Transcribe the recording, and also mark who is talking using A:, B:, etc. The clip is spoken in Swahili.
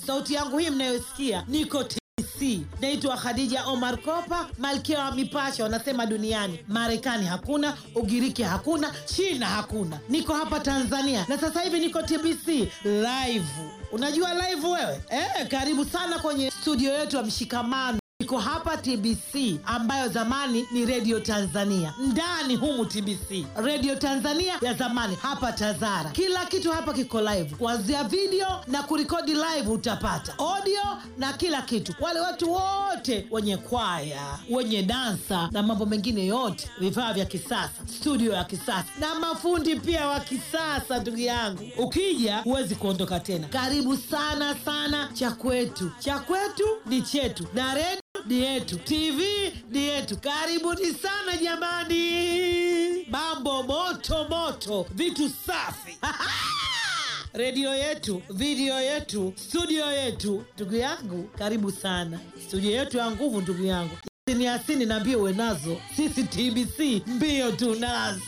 A: sauti yangu hii mnayosikia niko TBC. Naitwa Khadija Omar Kopa, malkia wa mipasho wanasema duniani. Marekani hakuna, Ugiriki hakuna, China hakuna, niko hapa Tanzania na sasa hivi niko TBC live. Unajua live wewe eh? Karibu sana kwenye studio yetu ya Mshikamano. Iko hapa TBC ambayo zamani ni Radio Tanzania. Ndani humu TBC, Radio Tanzania ya zamani, hapa Tazara. Kila kitu hapa kiko live, kuanzia video na kurekodi live, utapata audio na kila kitu. Wale watu wote wenye kwaya, wenye dansa na mambo mengine yote, vifaa vya kisasa, studio ya kisasa na mafundi pia wa kisasa. Ndugu yangu, ukija huwezi kuondoka tena. Karibu sana sana, cha kwetu, cha kwetu ni chetu na redio ni yetu, TV ni yetu. Karibuni sana jamani, mambo moto moto, vitu safi redio yetu, video yetu, studio yetu. Ndugu yangu, karibu sana studio yetu ya nguvu. Ndugu yangu Yasini Yasini, naambie uwe nazo, sisi TBC mbio tunazo.